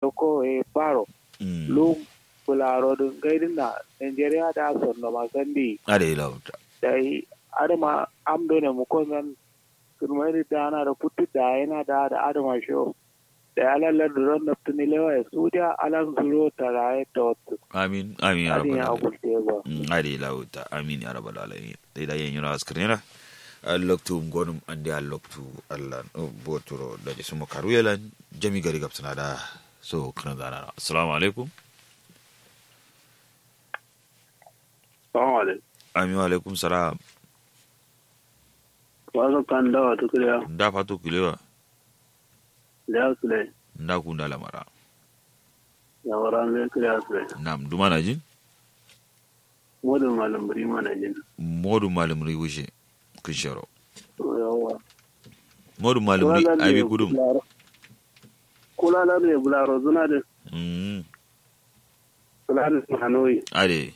ko e paro mm lu bularo dun gaidin na Nigeria da son no masandi ade lauta dai adama amdo ne mu ko nan kurmai da ana da putti da yana da da adama sho da alalar da ron naftuni lewa ya sudiya alan zuro taraye ta wasu amin amin ya adin rabbal ya alamin abulte ba Mm, ade lauta amin ya rabbal alamin dai da yen yura askrena alloktu gonum ande alloktu allah no botoro da je sumo karuyelan jami gari gapsana da so kana gana assalamu alaikum Salamu alaikum. amin wa alaikum salam Wasu kan dawa ta kuriya nda fato kilewa da ya sule, nda kunda lamara ya wara mai kuriya sule. nam duma na jin Modin malam buri mana jin. modu malum ri wushe kisharo Yawa. modu malum ri abi gudum Kula na da bularo zuna da mm kula da Hanoi. ade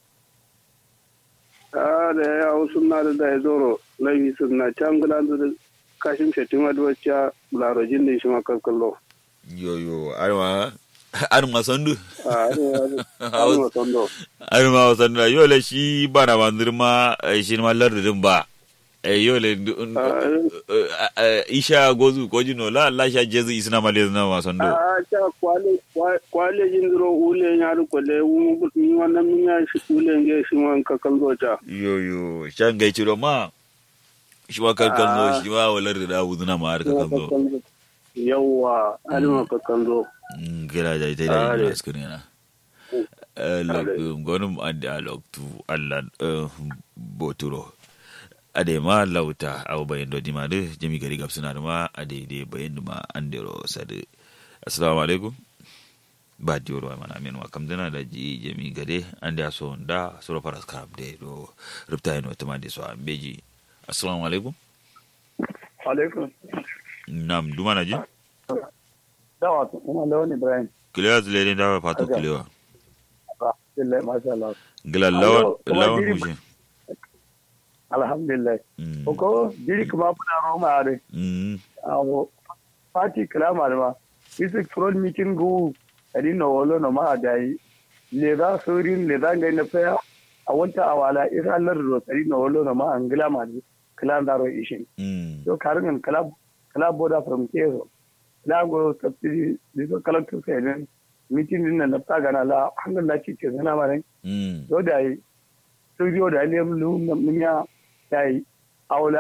Ah da ya hau suna da da ya zoro laifi suna can gudan da kashin shetin wadwacce bularo jin da shi makalkallo. yoyo arma arma sandu Ah, da ya sando. arma wasandu da yole shi bana mandirma shi ma lardin ba eh yole ndu- ndu- eh, eh, isha gozu kojino la la sha jezi isna male na wasandu Ah, ta kwale kwale jin zuro ule ya ru kwale wu mi wannan min ya shi ule nge shi man kakallo ta. yoyo shan gai ciro ma shi ma kalkan zo shi ma walar da wuzuna ma har kalkan zo Yawwa, alima kakallo. gila da ita da Are. yin askari na loktu gonum ande a loktu allan boturo ade ma lauta aw bayen do dima de jami gari gab suna ma ade de bayen ma andero sade assalamu alaikum ba dioro wa mana men wa kam dana da ji jami gade ande aso nda soro paras karab de do rupta eno tamande so ambeji assalamu alaikum Alaikum. nam dumana ji Dawa, ina da wani Ibrahim. kilewa zile da fatu Okay. kilewa Alhamdulillah, masha Allah. gila Alo, lawan kuma lawan diri- mushe Alhamdulillah. Mm. Ko diri kuma muna Roma are. Mm. Awo, party kalama da ma. Isi front meeting go adi no wolo no ma da yi. Le za surin le za ngai na faya. A wanta awala isa Allah ro adi no wolo no ma angila ma di. Kala da ro ishin. Mm. So karin kala kala boda from Kezo. Na go subsidy diso collector sai ne. Meeting din nan na ta gana la alhamdulillah ci ce zana ma ne. Mm. do da yi studio da ne lu na minya da yi aula